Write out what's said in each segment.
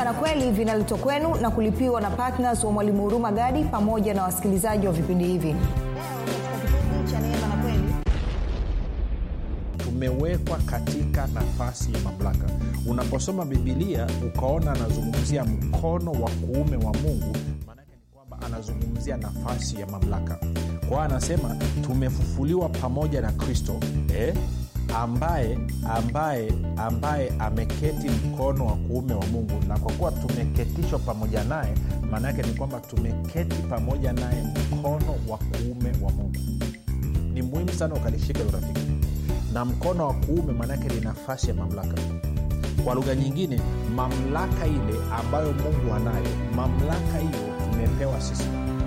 na kweli vinaletwa kwenu na kulipiwa na ptns wa mwalimu huruma gadi pamoja na wasikilizaji wa vipindi hivi tumewekwa katika nafasi ya mamlaka unaposoma bibilia ukaona anazungumzia mkono wa kuume wa mungu maanake ni kwamba anazungumzia nafasi ya mamlaka kwao anasema tumefufuliwa pamoja na kristo eh? ambaye ambaye ambaye ameketi mkono wa kuume wa mungu na kwa kuwa tumeketishwa pamoja naye maana yake ni kwamba tumeketi pamoja naye mkono wa kuume wa mungu ni muhimu sana ukalishika hilo rafiki na mkono wa kuume maanaake ni nafasi ya mamlaka kwa lugha nyingine mamlaka ile ambayo mungu anayo mamlaka hiyo tumepewa sisi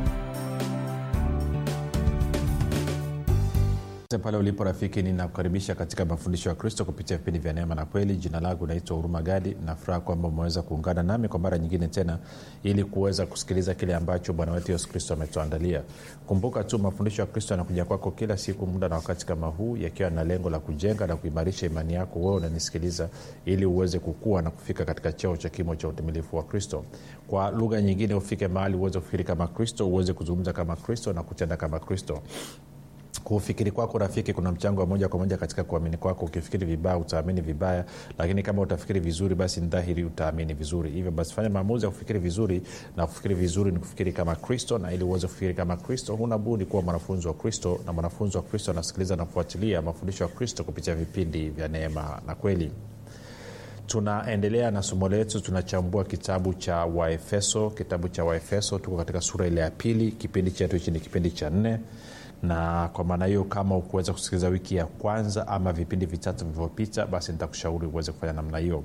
pale ulipo rafiki ninakukaribisha katika mafundisho ya kristo kupitia vipindi vya neema na kweli jina langu naitwa huruma gadi nafuraha kwamba umeweza kuungana nami kwa mara nyingine tena ili kuweza kusikiliza kile ambacho bwana wetu yesu kristo ametuandalia kumbuka tu mafundisho ya kristo yanakuja kwako kila siku muda na wakati kama huu yakiwa na lengo la kujenga na kuimarisha imani yako wewe unanisikiliza ili uweze kukua na kufika katika cheo cha kimo cha utimilifu wa kristo kwa lugha nyingine ufike mahali uweze kufikiri kama kristo uweze kuzungumza kama kristo na kutenda kama kristo kufikiri kwako rafiki kuna mchango wa moja kwa moja katika kuamini kwako ukifikiri vibaya utaamini vibaya lakini kama utafikiri vizuri basi ni dhahiri utaamini vizuri hivyo basi fanya maamuzi ya kufikiri vizuri na kufikiri vizuri ni kufikiri kama kristo na ili uweze kufikiri kama kristo huna budi kuwa mwanafunzi wa kristo na mwanafunzi wa kristo anasikiliza na kufuatilia mafundisho ya kristo kupitia vipindi vya neema na kweli tunaendelea na somo letu tunachambua kitabu cha waefeso kitabu cha waefeso tuko katika sura ile ya pili kipindi chetu hichi ni kipindi cha nne na kwa maana hiyo kama ukuweza kusikiliza wiki ya kwanza ama vipindi vitatu vilivyopita basi nitakushauri uweze kufanya namna hiyo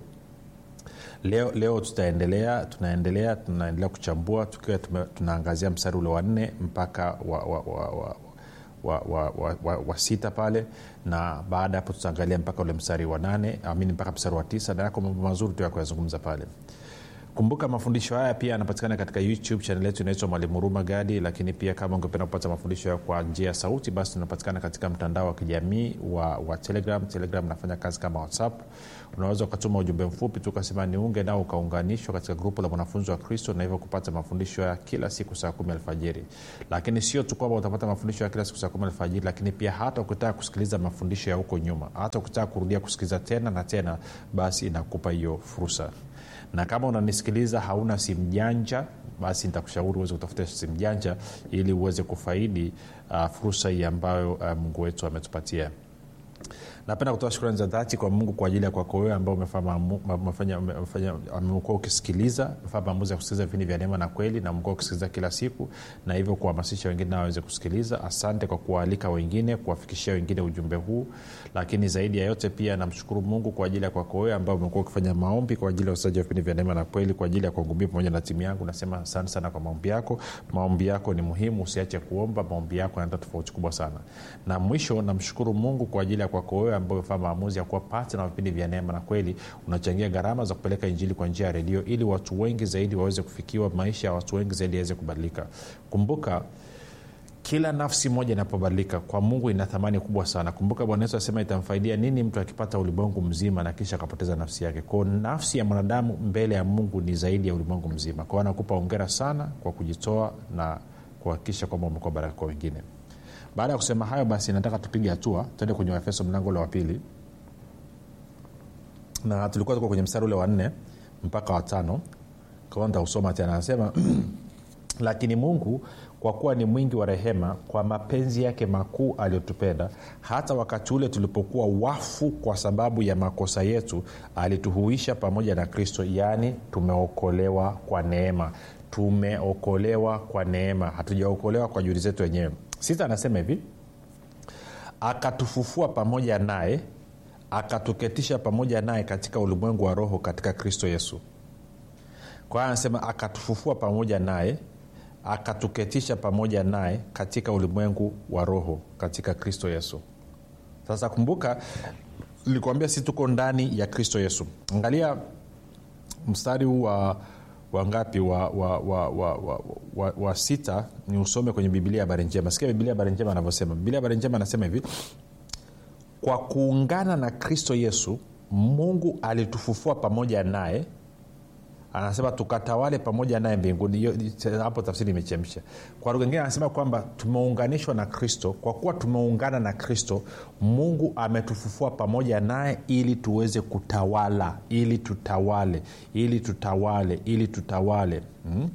leo leo tutaendelea tunaendelea tunaendelea kuchambua tukiwa tunaangazia mstari ule wa nne mpaka wa, wa, wa, wa wa, wa, wa, wa, wa sita pale na baada ya hapo tutaangalia mpaka ule mstari wa nane amini mpaka mstari wa tisa na yako mambo mazuri tu ya kuyazungumza pale kumbuka mafundisho haya pia yanapatikana katika youtube chanel yetu inaitwa mwalimu ruma gadi lakini pia kama ungependa kupata mafundisho hayo kwa njia ya sauti basi tunapatikana katika mtandao wa kijamii wa, wa telegram telegram nafanya kazi kama whatsapp unaweza ukatuma ujumbe mfupi tu ukasema niunge nao ukaunganishwa katika grupu la mwanafunzi wa kristo na hivyo kupata mafundisho ya kila siku saa kumi alfajiri lakini sio tu kwamba utapata mafundisho ya kila siku saa kumi alfajiri lakini pia hata ukitaka kusikiliza mafundisho ya huko nyuma hata ukitaka kurudia kusikiliza tena na tena basi inakupa hiyo fursa na kama unanisikiliza hauna simu janja basi nitakushauri uweze kutafuta simu janja ili uweze kufaidi uh, fursa hii ambayo uh, mungu wetu ametupatia napenda kutoa shukrani za dhati kwa mungu kwa ajili ya kwako wewe ambao amekuwa ukisikiliza umefanya maamuzi ya kusikiliza vipindi vya neema na kweli na umekuwa ukisikiliza kila siku na hivyo kuhamasisha wengine nao waweze kusikiliza asante kwa kuwaalika wengine kuwafikishia wengine ujumbe huu lakini zaidi ya yote pia namshukuru mungu kwa ajili ya kwako wewe ambao umekuwa ukifanya maombi kwa ajili ya usaji wa vipindi vya neema na kweli kwa ajili ya kuangumia pamoja na timu yangu nasema asante sana kwa maombi yako maombi yako ni muhimu usiache kuomba maombi yako yanaleta tofauti kubwa sana na mwisho namshukuru mungu kwa ajili ya kwako wewe ambao umefanya maamuzi ya kuwa pati na vipindi vya neema na kweli unachangia gharama za kupeleka injili kwa njia ya redio ili watu wengi zaidi waweze kufikiwa maisha ya watu wengi zaidi yaweze kubadilika kumbuka kila nafsi moja inapobadilika kwa mungu ina thamani kubwa sana kumbuka bwana yesu asema itamfaidia nini mtu akipata ulimwengu mzima na kisha akapoteza nafsi yake kwao nafsi ya mwanadamu mbele ya mungu ni zaidi ya ulimwengu mzima kwao anakupa ongera sana kwa kujitoa na kuhakikisha kwamba umekuwa baraka kwa wengine baada ya kusema hayo basi nataka tupige hatua tuende kwenye waefeso mlango ule wa pili na tulikuwa tuko kwenye mstari ule wa nne mpaka watano kwa ntausoma tena anasema lakini mungu kwa kuwa ni mwingi wa rehema kwa mapenzi yake makuu aliyotupenda hata wakati ule tulipokuwa wafu kwa sababu ya makosa yetu alituhuisha pamoja na kristo yaani tumeokolewa kwa neema tumeokolewa kwa neema hatujaokolewa kwa juhudi zetu wenyewe sita anasema hivi akatufufua pamoja naye akatuketisha pamoja naye katika ulimwengu wa roho katika kristo yesu kwa hiyo anasema akatufufua pamoja naye akatuketisha pamoja naye katika ulimwengu wa roho katika kristo yesu sasa kumbuka nilikuambia si tuko ndani ya kristo yesu angalia mstari huu wa wangapi wa, wa, wa, wa, wa, wa, wa sita ni usome kwenye bibilia habari njema sikia bibilia habari njema anavyosema bibilia habari njema anasema hivi kwa kuungana na kristo yesu mungu alitufufua pamoja naye anasema tukatawale pamoja naye mbinguni Hiyo- hapo tafsiri imechemsha kwa lugha ingine anasema kwamba tumeunganishwa na kristo kwa kuwa tumeungana na kristo mungu ametufufua pamoja naye ili tuweze kutawala ili tutawale ili tutawale ili tutawale hmm?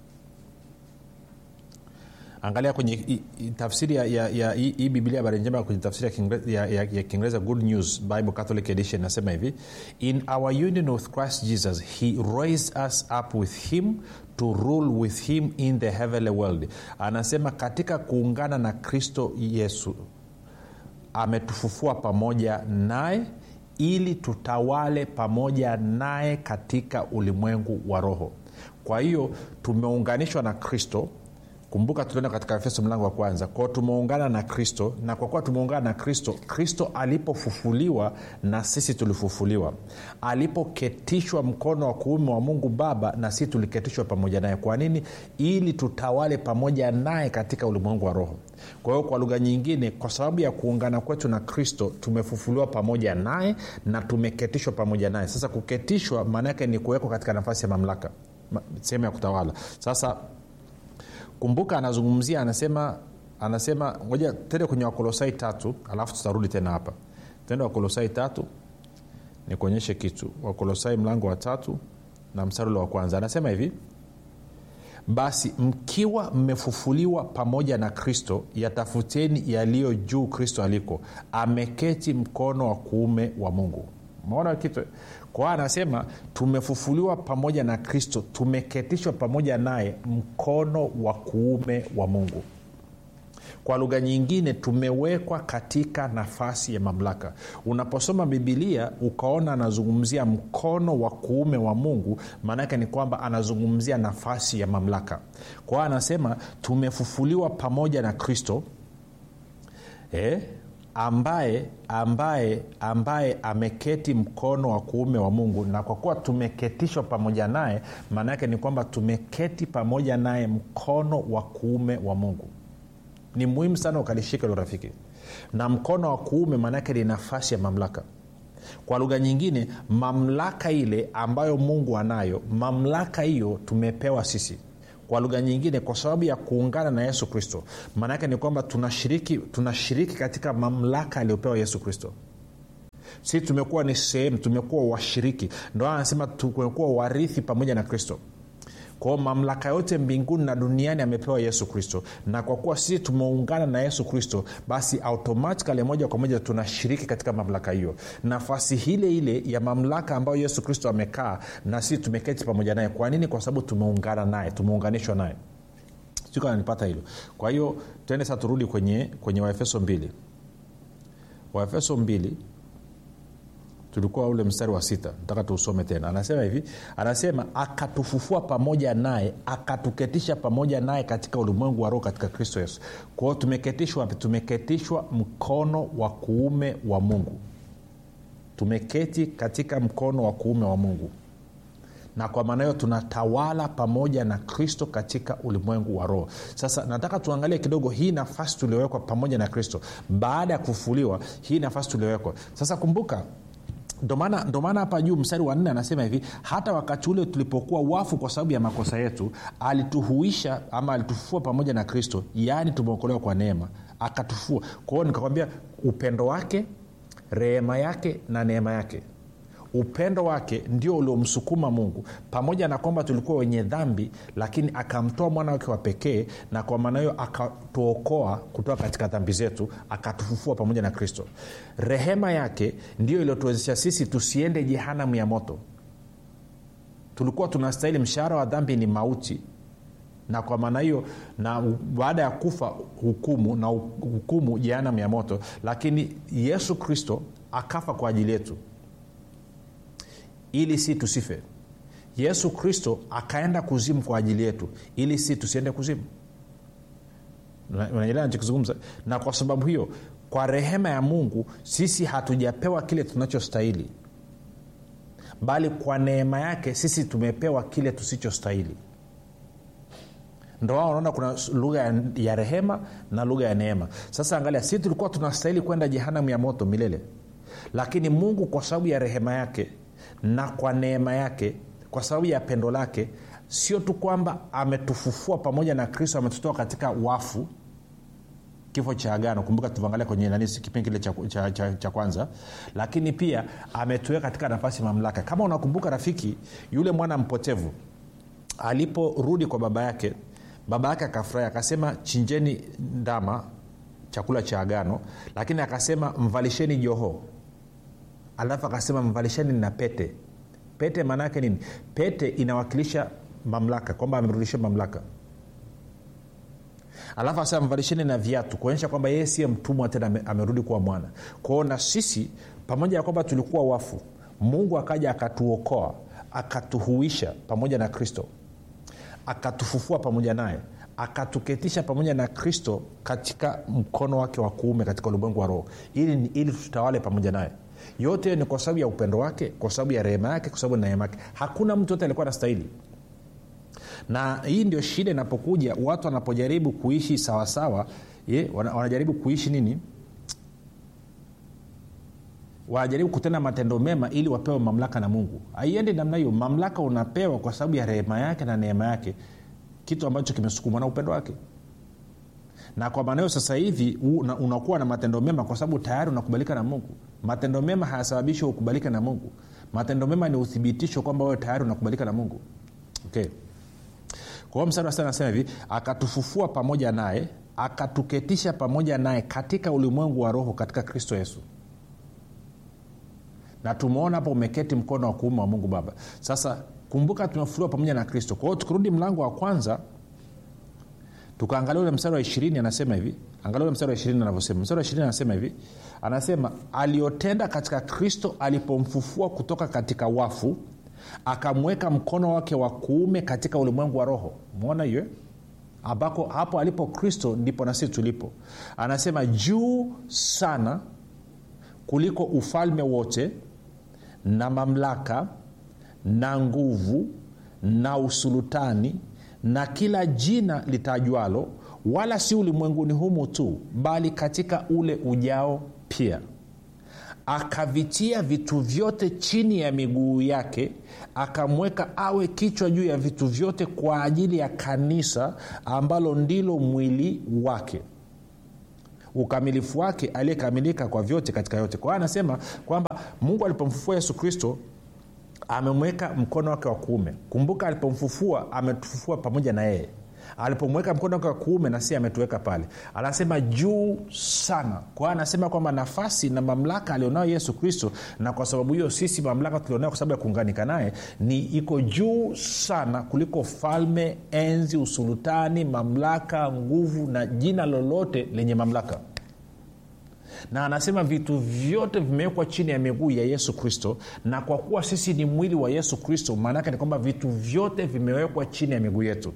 angalia kwenye i- i- tafsiri ya, ya, ya hii hii biblia habari njema kwenye tafsiri ya Kiingereza- ya, ya, ya kiingereza good news bible catholic edition nasema hivi in our union with christ jesus he raised us up with him to rule with him in the heavenly world anasema katika kuungana na kristo yesu ametufufua pamoja naye ili tutawale pamoja naye katika ulimwengu wa roho kwa hiyo tumeunganishwa na kristo kumbuka tulienda katika efeso mlango wa kwanza kwao tumeungana na kristo na kwa kuwa tumeungana na kristo kristo alipofufuliwa na sisi tulifufuliwa alipoketishwa mkono wa kuume wa mungu baba na sisi tuliketishwa pamoja naye kwa nini ili tutawale pamoja naye katika ulimwengu wa roho kwa hiyo kwa lugha nyingine kwa sababu ya kuungana kwetu na kristo tumefufuliwa pamoja naye na tumeketishwa pamoja naye sasa kuketishwa maana yake ni kuwekwa katika nafasi ya mamlaka ma- sehemu ya kutawala sasa kumbuka anazungumzia anasema anasema ngoja tende kwenye wakolosai tatu alafu tutarudi tena hapa tende wakolosai tatu nikuonyeshe kitu wakolosai mlango wa tatu na mstari ule wa kwanza anasema hivi basi mkiwa mmefufuliwa pamoja na kristo yatafuteni yaliyo juu kristo aliko ameketi mkono wa kuume wa mungu maona kitu kwa anasema tumefufuliwa pamoja na kristo tumeketishwa pamoja naye mkono wa kuume wa mungu kwa lugha nyingine tumewekwa katika nafasi ya mamlaka unaposoma bibilia ukaona anazungumzia mkono wa kuume wa mungu maanaake ni kwamba anazungumzia nafasi ya mamlaka kwa hiyo anasema tumefufuliwa pamoja na kristo eh, ambaye ambaye ambaye ameketi mkono wa kuume wa mungu na kwa kuwa tumeketishwa pamoja naye maana yake ni kwamba tumeketi pamoja naye mkono wa kuume wa mungu ni muhimu sana ukalishika hilo rafiki na mkono wa kuume maanaake ni nafasi ya mamlaka kwa lugha nyingine mamlaka ile ambayo mungu anayo mamlaka hiyo tumepewa sisi kwa lugha nyingine kwa sababu ya kuungana na yesu kristo maanaake ni kwamba tunashiriki tunashiriki katika mamlaka aliyopewa yesu kristo si tumekuwa ni sehemu tumekuwa washiriki ndo anasema tumekuwa warithi pamoja na kristo kwao mamlaka yote mbinguni na duniani amepewa yesu kristo na kwa kuwa sisi tumeungana na yesu kristo basi automatikali moja kwa moja tunashiriki katika mamlaka hiyo nafasi ile ile ya mamlaka ambayo yesu kristo amekaa na sisi tumeketi pamoja naye kwa nini kwa sababu tumeungana naye tumeunganishwa naye sikananipata hilo kwa hiyo tuende sasa turudi kwenye, kwenye waefeso mbili waefeso mbili tulikuwa ule mstari wa sita nataka tuusome tena anasema hivi anasema akatufufua pamoja naye akatuketisha pamoja naye katika ulimwengu wa roho katika kristo yesu kwao tumeketishwa wapi tumeketishwa mkono wa kuume wa mungu tumeketi katika mkono wa kuume wa mungu na kwa maana hiyo tunatawala pamoja na kristo katika ulimwengu wa roho sasa nataka tuangalie kidogo hii nafasi tuliowekwa pamoja na kristo baada ya kufufuliwa hii nafasi tuliowekwa sasa kumbuka ndo maana hapa juu mstari wa nne anasema hivi hata wakati ule tulipokuwa wafu kwa sababu ya makosa yetu alituhuisha ama alitufufua pamoja na kristo yaani tumeokolewa kwa neema akatufua kwa hiyo nikakwambia upendo wake rehema yake na neema yake upendo wake ndio uliomsukuma mungu pamoja na kwamba tulikuwa wenye dhambi lakini akamtoa mwana wake wa pekee na kwa maana hiyo akatuokoa kutoka katika dhambi zetu akatufufua pamoja na kristo rehema yake ndio iliyotuwezesha sisi tusiende jehanamu ya moto tulikuwa tunastahili mshahara wa dhambi ni mauti na kwa maana hiyo na baada ya kufa hukumu na hukumu jehanamu ya moto lakini yesu kristo akafa kwa ajili yetu ili si tusife yesu kristo akaenda kuzimu kwa ajili yetu ili si tusiende kuzimu unaelewa nachokizungumza na kwa sababu hiyo kwa rehema ya mungu sisi hatujapewa kile tunachostahili bali kwa neema yake sisi tumepewa kile tusichostahili ndo wao unaona kuna lugha ya, ya rehema na lugha ya neema sasa angalia si tulikuwa tunastahili kwenda jehanamu ya moto milele lakini mungu kwa sababu ya rehema yake na kwa neema yake kwa sababu ya pendo lake sio tu kwamba ametufufua pamoja na kristo ametutoa katika wafu kifo cha agano kumbuka tuangalia kwenye nani kipindi kile cha, cha, cha, cha kwanza lakini pia ametuweka katika nafasi mamlaka kama unakumbuka rafiki yule mwana mpotevu aliporudi kwa baba yake baba yake akafurahi akasema chinjeni ndama chakula cha agano lakini akasema mvalisheni joho alafu akasema mvalisheni na pete pete maana yake nini pete inawakilisha mamlaka kwamba amerudisha mamlaka alafu asema mvalisheni na viatu kuonyesha kwamba yeye siye mtumwa tena ame- amerudi kuwa mwana kwao na sisi pamoja na kwamba tulikuwa wafu mungu akaja akatuokoa akatuhuisha pamoja na kristo akatufufua pamoja naye akatuketisha pamoja na kristo katika mkono wake wa kuume katika ulimwengu wa roho ili, ili tutawale pamoja naye yote ni kwa sababu ya upendo wake kwa sababu ya rehema yake kwa sababu ya neema yake hakuna mtu yote alikuwa anastahili na hii ndio shida inapokuja watu wanapojaribu kuishi sawasawa ye, wana, wanajaribu kuishi nini wanajaribu kutenda matendo mema ili wapewe mamlaka na mungu haiendi namna hiyo mamlaka unapewa kwa sababu ya rehema yake na neema yake kitu ambacho kimesukumwa na upendo wake na kwa maana hiyo sasa hivi una- unakuwa na matendo mema kwa sababu tayari unakubalika na mungu matendo mema hayasababishi ukubalike na mungu matendo mema ni uthibitisho kwamba wewe tayari unakubalika na mungu okay kwa hiyo mstari wa sita anasema hivi akatufufua pamoja naye akatuketisha pamoja naye katika ulimwengu wa roho katika kristo yesu na tumeona hapo umeketi mkono wa kuume wa mungu baba sasa kumbuka tumefufuliwa pamoja na kristo kwa hiyo tukirudi mlango wa kwanza tukaangalia ule mstari wa ishirini anasema hivi angalia ule mstari wa ishirini anavyosema mstari wa ishirini anasema hivi anasema aliyotenda katika kristo alipomfufua kutoka katika wafu akamweka mkono wake wa kuume katika ulimwengu wa roho mwona hiyo eh? ambako hapo alipo kristo ndipo na sisi tulipo anasema juu sana kuliko ufalme wote na mamlaka na nguvu na usulutani na kila jina litajwalo wala si ulimwenguni humu tu bali katika ule ujao pia akavitia vitu vyote chini ya miguu yake akamweka awe kichwa juu ya vitu vyote kwa ajili ya kanisa ambalo ndilo mwili wake ukamilifu wake aliyekamilika kwa vyote katika yote kwa hiyo anasema kwamba mungu alipomfufua yesu kristo amemweka mkono wake wa kuume kumbuka alipomfufua ametufufua pamoja na yeye alipomweka mkono wake wa kuume na si ametuweka pale anasema juu sana kwa hiyo anasema kwamba nafasi na mamlaka alionayo yesu kristo na kwa sababu hiyo sisi mamlaka tulionayo kwa sababu ya kuunganika naye ni iko juu sana kuliko falme enzi usulutani mamlaka nguvu na jina lolote lenye mamlaka na anasema vitu vyote vimewekwa chini ya miguu ya yesu kristo na kwa kuwa sisi ni mwili wa yesu kristo maanaake ni kwamba vitu vyote vimewekwa chini ya miguu yetu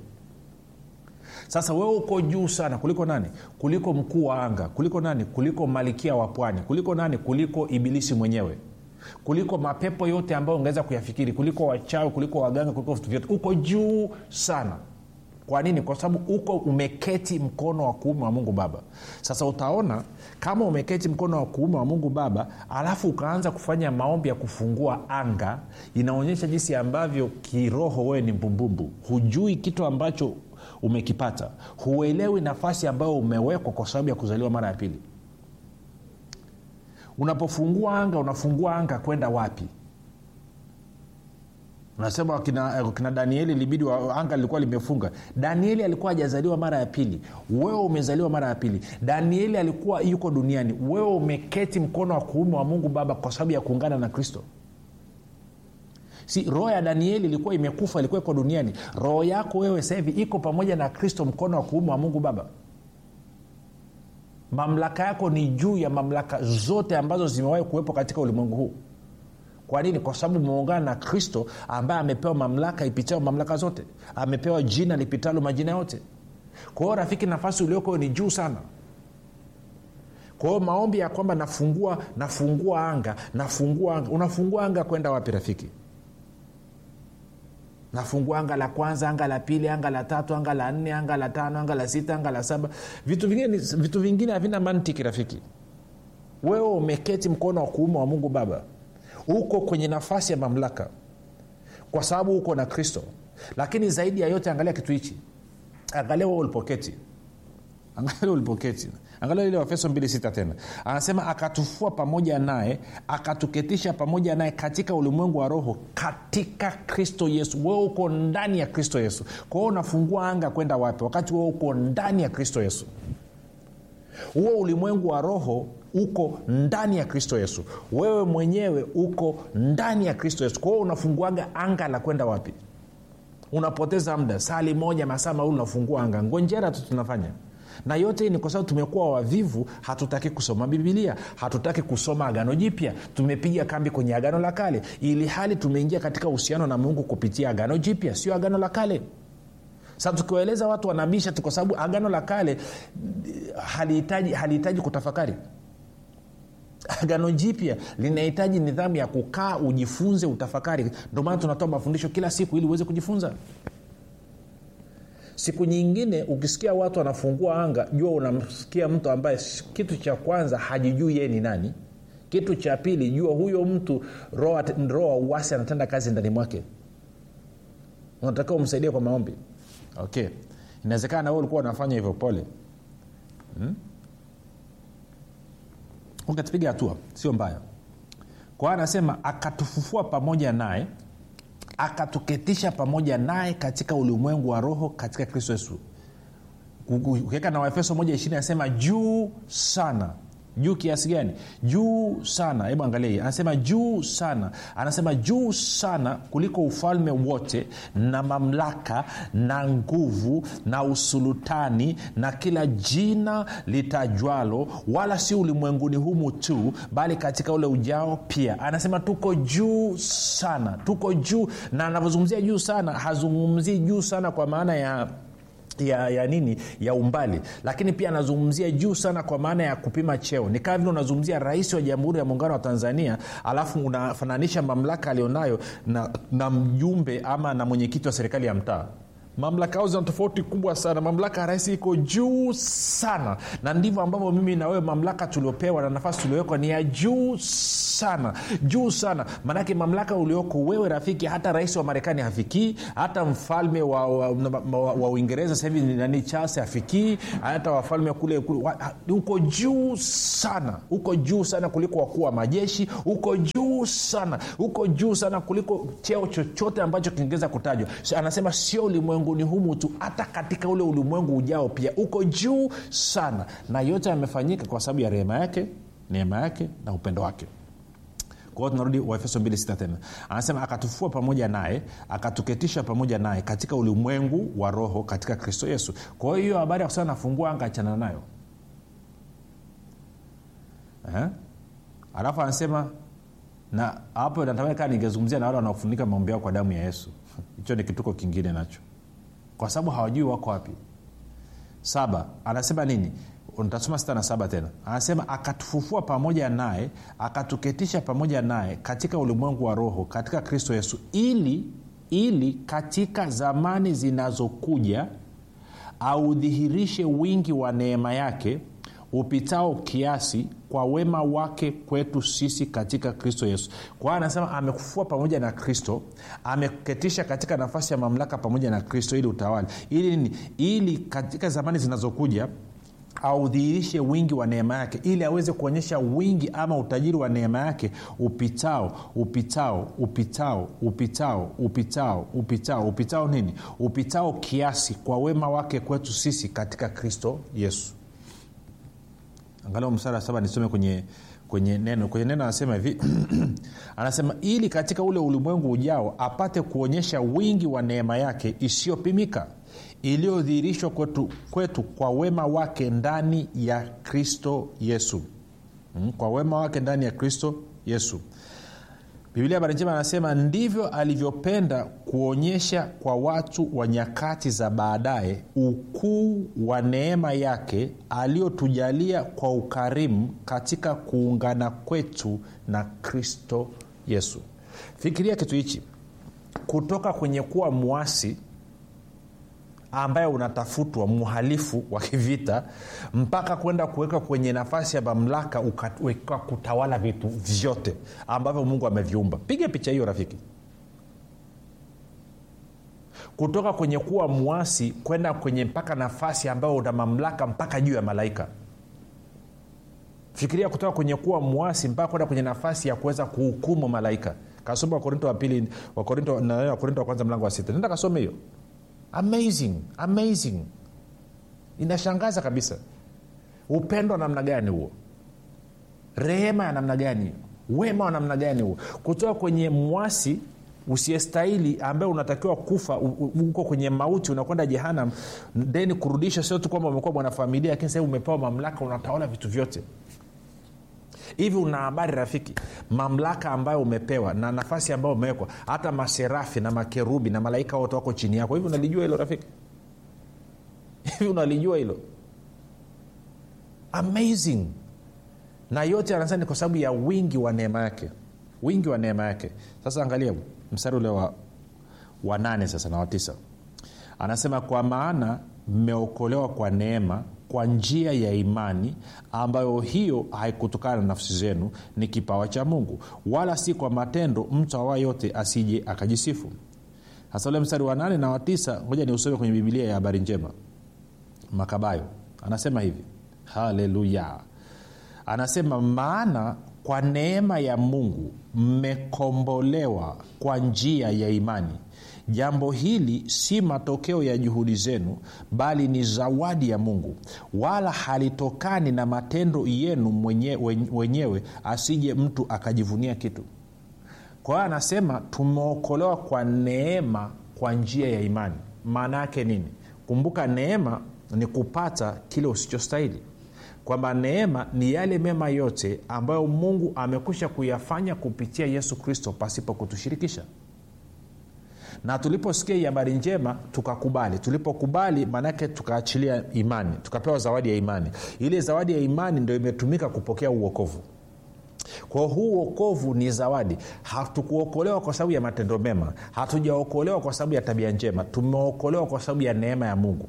sasa wewe uko juu sana kuliko nani kuliko mkuu wa anga kuliko nani kuliko malikia wa pwani kuliko nani kuliko ibilisi mwenyewe kuliko mapepo yote ambayo ungeweza kuyafikiri kuliko wachawi kuliko waganga kuliko vitu vyote uko juu sana kwa nini kwa sababu uko umeketi mkono wa kuume wa mungu baba sasa utaona kama umeketi mkono wa kuume wa mungu baba alafu ukaanza kufanya maombi ya kufungua anga inaonyesha jinsi ambavyo kiroho wewe ni mbumbumbu hujui kitu ambacho umekipata huelewi nafasi ambayo umewekwa kwa sababu ya kuzaliwa mara ya pili unapofungua anga unafungua anga kwenda wapi unasema kina, kina danieli libidi wa, anga lilikuwa limefunga danieli alikuwa hajazaliwa mara ya pili wewe umezaliwa mara ya pili danieli alikuwa yuko duniani wewe umeketi mkono wa kuume wa mungu baba kwa sababu ya kuungana na kristo si roho ya danieli ilikuwa imekufa ilikuwa iko duniani roho yako wewe sasa hivi iko pamoja na kristo mkono wa kuume wa mungu baba mamlaka yako ni juu ya mamlaka zote ambazo zimewahi kuwepo katika ulimwengu huu kwa nini kwa sababu umeungana na kristo ambaye amepewa mamlaka ipitayo mamlaka zote amepewa jina lipitalo majina yote kwa hiyo rafiki nafasi ulioko ni juu sana kwa hiyo maombi ya kwamba nafungua nafungua anga nafungua anga unafungua anga kwenda wapi rafiki nafungua anga la kwanza anga la pili anga la tatu anga la nne anga la tano anga la sita anga la saba vitu vingine vitu vingine havina mantiki rafiki wewe umeketi mkono wa kuume wa mungu baba uko kwenye nafasi ya mamlaka kwa sababu uko na kristo lakini zaidi ya yote angalia kitu hichi angalia wewe ulipoketi angalia ulipoketi angalia ile wafeso 26 tena anasema akatufua pamoja naye akatuketisha pamoja naye katika ulimwengu wa roho katika kristo yesu wewe uko ndani ya kristo yesu kwa hiyo unafungua anga kwenda wapi wakati wewe uko ndani ya kristo yesu huo ulimwengu wa roho uko ndani ya kristo yesu wewe mwenyewe uko ndani ya kristo yesu kwa hiyo unafunguaga anga la kwenda wapi unapoteza muda sali moja masaa mawili unafungua anga ngonjera tu tunafanya na yote hii ni kwa sababu tumekuwa wavivu hatutaki kusoma bibilia hatutaki kusoma agano jipya tumepiga kambi kwenye agano la kale ili hali tumeingia katika uhusiano na mungu kupitia agano jipya sio agano la kale sasa tukiwaeleza watu wanabisha tu kwa sababu agano la kale halihitaji halihitaji kutafakari agano jipya linahitaji nidhamu ya kukaa ujifunze utafakari ndio maana tunatoa mafundisho kila siku ili uweze kujifunza siku nyingine ukisikia watu wanafungua anga jua unamsikia mtu ambaye kitu cha kwanza hajijui yeye ni nani kitu cha pili jua huyo mtu roho wa uwasi anatenda kazi ndani mwake unatakiwa umsaidie kwa maombi okay inawezekana nawe ulikuwa unafanya hivyo pole hmm? ukatupiga hatua sio mbaya kwa hiyo anasema akatufufua pamoja naye akatuketisha pamoja naye katika ulimwengu wa roho katika kristo yesu ukiweka na waefeso moja ishiri anasema juu sana juu kiasi gani juu sana hebu angalia hii anasema juu sana anasema juu sana kuliko ufalme wote na mamlaka na nguvu na usulutani na kila jina litajwalo wala si ulimwenguni humu tu bali katika ule ujao pia anasema tuko juu sana tuko juu na anavyozungumzia juu sana hazungumzii juu sana kwa maana ya ya, ya nini ya umbali lakini pia anazungumzia juu sana kwa maana ya kupima cheo ni kama vile unazungumzia rais wa jamhuri ya muungano wa tanzania alafu unafananisha mamlaka alionayo na, na mjumbe ama na mwenyekiti wa serikali ya mtaa mamlaka ao zina tofauti kubwa sana mamlaka ya rais iko juu sana na ndivyo ambavyo mimi na wewe mamlaka tuliopewa na nafasi tuliowekwa ni ya juu sana juu sana maanake mamlaka ulioko wewe rafiki hata rais wa marekani hafikii hata mfalme wa, wa, wa, wa uingereza sahivi nani charles hafikii hata wafalme kule, kule wa, uko juu sana uko juu sana kuliko wakuu wa majeshi uko juu sana uko juu sana kuliko cheo chochote ambacho kingeweza kutajwa so, anasema sio ulimwengu ulimwenguni humu tu hata katika ule ulimwengu ujao pia uko juu sana na yote yamefanyika kwa sababu ya rehema yake neema yake na upendo wake kwa hiyo tunarudi waefeso 26 tena anasema akatufua pamoja naye akatuketisha pamoja naye katika ulimwengu wa roho katika kristo yesu kwa hiyo hiyo habari ya kusema nafungua anga achana nayo eh? alafu anasema na hapo natamani kaa ningezungumzia na wale wanaofunika maombi yao kwa damu ya yesu hicho ni kituko kingine nacho kwa sababu hawajui wako wapi saba anasema nini ntasoma sita na saba tena anasema akatufufua pamoja naye akatuketisha pamoja naye katika ulimwengu wa roho katika kristo yesu ili ili katika zamani zinazokuja audhihirishe wingi wa neema yake upitao kiasi kwa wema wake kwetu sisi katika kristo yesu kwa hiyo anasema amekufua pamoja na kristo amekuketisha katika nafasi ya mamlaka pamoja na kristo ili utawali ili nini ili katika zamani zinazokuja audhihirishe wingi wa neema yake ili aweze kuonyesha wingi ama utajiri wa neema yake upitao upitao upitao upitao upitao upitao upitao nini upitao kiasi kwa wema wake kwetu sisi katika kristo yesu angalau msara saba nisome kwenye kwenye neno kwenye neno anasema hivi anasema ili katika ule ulimwengu ujao apate kuonyesha wingi wa neema yake isiyopimika iliyodhihirishwa kwetu, kwetu kwa wema wake ndani ya kristo yesu hmm? kwa wema wake ndani ya kristo yesu biblia habari njema anasema ndivyo alivyopenda kuonyesha kwa watu wa nyakati za baadaye ukuu wa neema yake aliyotujalia kwa ukarimu katika kuungana kwetu na kristo yesu fikiria kitu hichi kutoka kwenye kuwa mwasi ambaye unatafutwa mhalifu wa kivita mpaka kwenda kuweka kwenye nafasi ya mamlaka ukaweka kutawala vitu vyote ambavyo mungu ameviumba piga picha hiyo rafiki kutoka kwenye kuwa mwasi kwenda kwenye mpaka nafasi ambayo una mamlaka mpaka juu ya malaika fikiria kutoka kwenye kuwa mwasi mpaka kwenda kwenye nafasi ya kuweza kuhukumu malaika kasoma wakorinto wa pili wakorinto wakorinto wa kwanza mlango wa sita nenda kasome hiyo amazing amazing inashangaza kabisa upendo wa namna gani huo rehema ya namna gani wema wa namna gani huo kutoka kwenye mwasi usiyestahili ambaye unatakiwa kufa uko kwenye mauti unakwenda jehanam then kurudisha sio tu kwamba umekuwa mwanafamilia lakini sahii umepewa mamlaka unatawala vitu vyote hivi una habari rafiki mamlaka ambayo umepewa na nafasi ambayo umewekwa hata maserafi na makerubi na malaika wote wako chini yako hivi unalijua hilo rafiki hivi unalijua hilo amazing na yote anasema ni kwa sababu ya wingi wa neema yake wingi wa neema yake sasa angalia mstari ule wa, wa nane sasa na watisa anasema kwa maana mmeokolewa kwa neema kwa njia ya imani ambayo hiyo haikutokana na nafsi zenu ni kipawa cha mungu wala si kwa matendo mtu awa yote asije akajisifu hasa ule mstari wa nane na wa tisa ngoja ni usome kwenye bibilia ya habari njema makabayo anasema hivi haleluya anasema maana kwa neema ya mungu mmekombolewa kwa njia ya imani jambo hili si matokeo ya juhudi zenu bali ni zawadi ya mungu wala halitokani na matendo yenu mwenye, wenyewe asije mtu akajivunia kitu kwa hiyo anasema tumeokolewa kwa neema kwa njia ya imani maana yake nini kumbuka neema ni kupata kile usichostahili kwamba neema ni yale mema yote ambayo mungu amekwisha kuyafanya kupitia yesu kristo pasipo kutushirikisha na tuliposikia hii habari njema tukakubali tulipokubali maanake tukaachilia imani tukapewa zawadi ya imani ile zawadi ya imani ndio imetumika kupokea uokovu kwa huu uokovu ni zawadi hatukuokolewa kwa sababu ya matendo mema hatujaokolewa kwa sababu ya tabia njema tumeokolewa kwa sababu ya neema ya mungu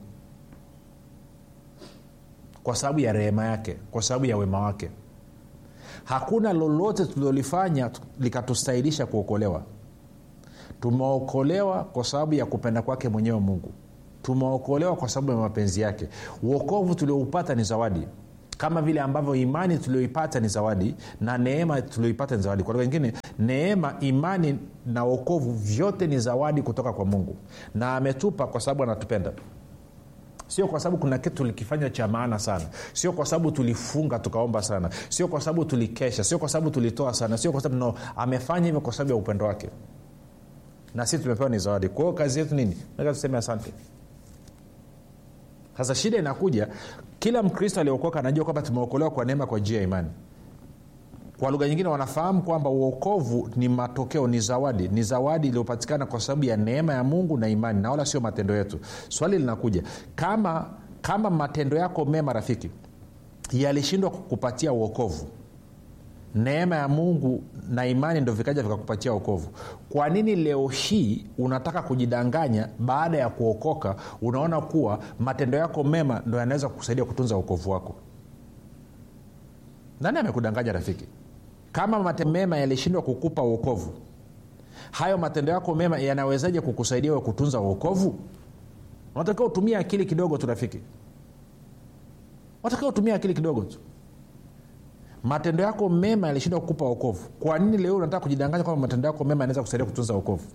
kwa sababu ya rehema yake kwa sababu ya wema wake hakuna lolote tulilolifanya likatustahilisha kuokolewa tumeokolewa kwa sababu ya kupenda kwake mwenyewe mungu tumeokolewa kwa sababu ya mapenzi yake uokovu tulioupata ni zawadi kama vile ambavyo imani tulioipata ni zawadi na neema tulioipata ni zawadi kwa lugha nyingine neema imani na uokovu vyote ni zawadi kutoka kwa mungu na ametupa kwa sababu anatupenda sio kwa sababu kuna kitu tulikifanya cha maana sana sio kwa sababu tulifunga tukaomba sana sio kwa sababu tulikesha sio kwa sababu tulitoa sana sio kwa sababu no amefanya hivyo kwa sababu ya upendo wake na sisi tumepewa ni zawadi kwa hiyo kazi yetu nini nataka tuseme asante sasa shida inakuja kila mkristo aliokoka anajua kwamba tumeokolewa kwa neema kwa njia ya imani kwa lugha nyingine wanafahamu kwamba uokovu ni matokeo ni zawadi ni zawadi iliyopatikana kwa sababu ya neema ya mungu na imani na wala sio matendo yetu swali linakuja kama kama matendo yako mema rafiki yalishindwa kukupatia uokovu neema ya mungu na imani ndo vikaja vikakupatia okovu kwa nini leo hii unataka kujidanganya baada ya kuokoka unaona kuwa matendo yako mema ndo yanaweza kukusaidia kutunza uokovu wako nani amekudanganya rafiki kama matendo mema yalishindwa kukupa uokovu hayo matendo yako mema yanawezaje kukusaidia we kutunza uokovu unatakiwa utumie akili kidogo tu rafiki unatakiwa utumie akili kidogo tu matendo yako mema yalishindwa kukupa okovu kwa nini leo unataka kujidanganya kwamba matendo yako mema yanaweza kusaidia kutunza okovu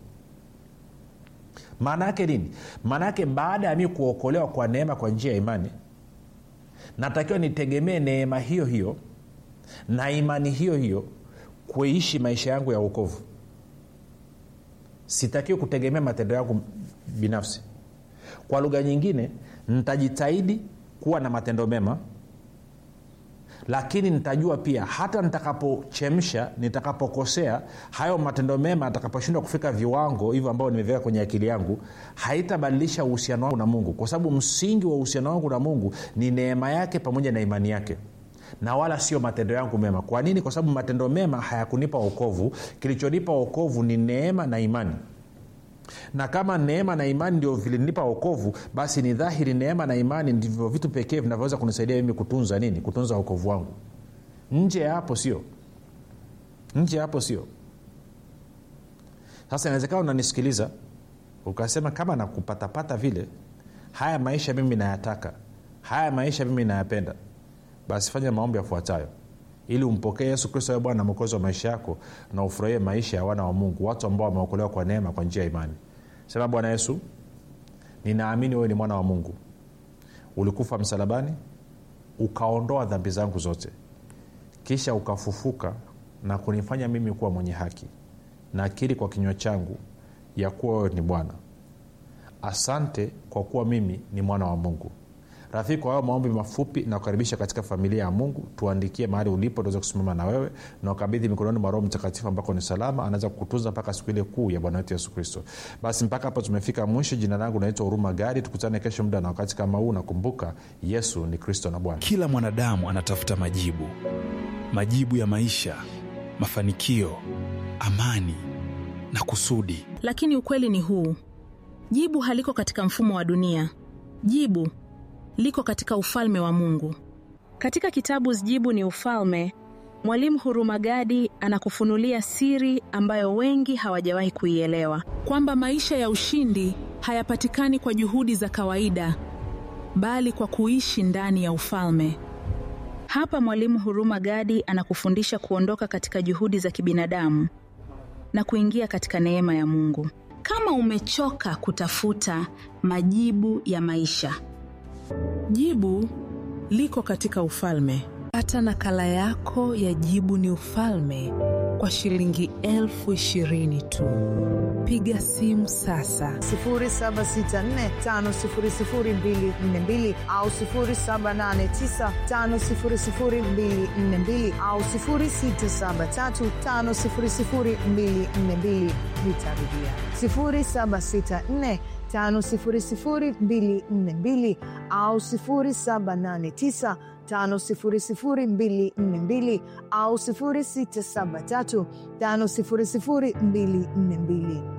maana yake nini maana yake baada ya mi kuokolewa kwa neema kwa njia ya imani natakiwa nitegemee neema hiyo hiyo na imani hiyo hiyo kuishi maisha yangu ya uokovu sitakiwi kutegemea matendo yangu binafsi kwa lugha nyingine nitajitahidi kuwa na matendo mema lakini nitajua pia hata nitakapochemsha nitakapokosea hayo matendo mema atakaposhindwa kufika viwango hivyo ambavyo nimeviweka kwenye akili yangu haitabadilisha uhusiano wangu na mungu kwa sababu msingi wa uhusiano wangu na mungu ni neema yake pamoja na imani yake na wala sio matendo yangu mema kwa nini kwa sababu matendo mema hayakunipa okovu kilichonipa okovu ni neema na imani na kama neema na imani ndio vilinipa okovu basi ni dhahiri neema na imani ndivyo vitu pekee vinavyoweza kunisaidia mimi kutunza nini kutunza okovu wangu nje ya hapo sio nje ya hapo sio sasa inawezekana unanisikiliza ukasema kama nakupatapata vile haya maisha mimi nayataka haya maisha mimi nayapenda basi fanya maombi yafuatayo ili umpokee yesu kristo awe bwana na mwokozi wa maisha yako na ufurahie maisha ya wana wa mungu watu ambao wameokolewa kwa neema kwa njia ya imani sema bwana yesu ninaamini wewe ni mwana wa mungu ulikufa msalabani ukaondoa dhambi zangu zote kisha ukafufuka na kunifanya mimi kuwa mwenye haki na akili kwa kinywa changu ya kuwa wewe ni bwana asante kwa kuwa mimi ni mwana wa mungu rafiki kwa hayo maombi mafupi na kukaribisha katika familia ya mungu tuandikie mahali ulipo tuweze kusimama na wewe na ukabidhi mikononi mwa roho mtakatifu ambako ni salama anaweza kukutunza mpaka siku ile kuu ya bwana wetu yesu kristo basi mpaka hapo tumefika mwisho jina langu naitwa huruma gadi tukutane kesho muda na wakati kama huu nakumbuka yesu ni kristo na bwana kila mwanadamu anatafuta majibu majibu ya maisha mafanikio amani na kusudi lakini ukweli ni huu jibu haliko katika mfumo wa dunia jibu liko katika ufalme wa mungu katika kitabu jibu ni ufalme mwalimu hurumagadi anakufunulia siri ambayo wengi hawajawahi kuielewa kwamba maisha ya ushindi hayapatikani kwa juhudi za kawaida bali kwa kuishi ndani ya ufalme hapa mwalimu huruma gadi anakufundisha kuondoka katika juhudi za kibinadamu na kuingia katika neema ya mungu kama umechoka kutafuta majibu ya maisha jibu liko katika ufalme pata nakala yako ya jibu ni ufalme kwa shilingi elfu ishirini tu piga simu sasa 7645242 au 7895242 au 6735242 nitarudia 764 5242 au 789 5242 au 673 5242